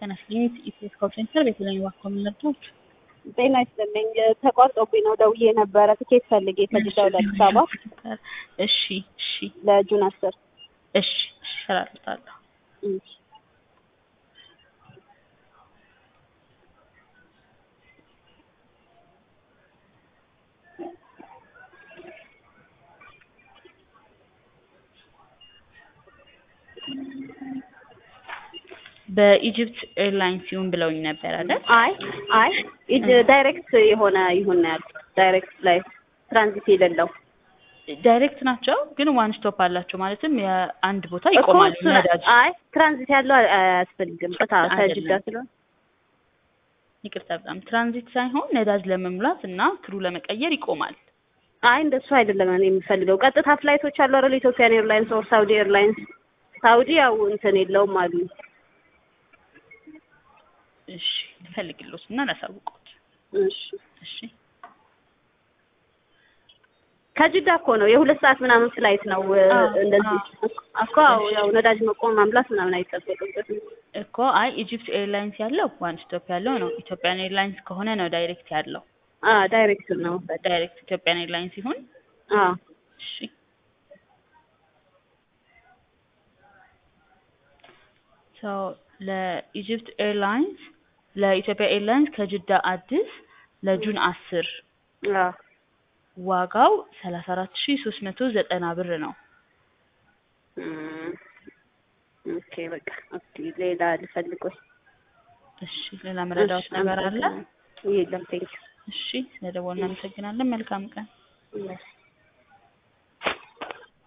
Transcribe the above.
ጤና ይስጥልኝ ኢትዮስ ኮል ሴንተር ቤተለኝ ዋኮ የምንረዳዎች ጤና ይስጥልኝ ተቋርጦብኝ ነው ደውዬ ነበረ ትኬት ፈልጌ ከጅዳ ወደ አዲስ አበባ እሺ እሺ ለጁን አስር እሺ እሺ እሰራለታለሁ እሺ በኢጅፕት ኤርላይንስ ይሁን ብለውኝ ነበር አይደል? አይ አይ ኢጅ ዳይሬክት የሆነ ይሁን ነው ያልኩት ዳይሬክት ላይ ትራንዚት የሌለው ዳይሬክት ናቸው ግን ዋን ስቶፕ አላቸው ማለትም የአንድ ቦታ እኮ ይቆማል እሱ- ነዳጅ አይ ትራንዚት ያለው አያስፈልግም ቅጣ ከጅዳ አይደለም። ስለሆነ ይቅርታ በጣም ትራንዚት ሳይሆን ነዳጅ ለመሙላት እና ክሩ ለመቀየር ይቆማል አይ እንደሱ አይደለም እኔ የምፈልገው ቀጥታ ፍላይቶች አሉ አይደል ኢትዮጵያን ኤርላይንስ ኦር ሳውዲ ኤርላይንስ ሳውዲ ያው እንትን የለውም አሉ እሺ ልፈልግሎት እና ላሳውቆት እሺ እሺ ከጅዳ እኮ ነው የሁለት ሰዓት ምናምን ፍላይት ነው እ፣ አዎ፣ እንደዚህ አዎ። እኮ አዎ፣ ያው ነዳጅ መቆም ማምላት ምናምን አይጠበቅበትም እኮ አይ ኢጅፕት ኤርላይንስ ያለው ዋን ስቶፕ ያለው ነው ኢትዮጵያን ኤርላይንስ ከሆነ ነው ዳይሬክት ያለው አ ዳይሬክት ነው ዳይሬክት ኢትዮጵያን ኤርላይንስ ሲሆን አ እሺ ሶ ለኢጅፕት ኤርላይንስ ለኢትዮጵያ ኤርላይንስ ከጅዳ አዲስ ለጁን አስር አ ዋጋው ሰላሳ አራት ሺ ሶስት መቶ ዘጠና ብር ነው እም፣ ኦኬ በቃ ኦኬ ሌላ ልፈልግ ወይ እሺ ሌላ መረዳት ነገር አለ የለም ቴንክ እሺ ስለደወልን እናመሰግናለን መልካም ቀን ዩ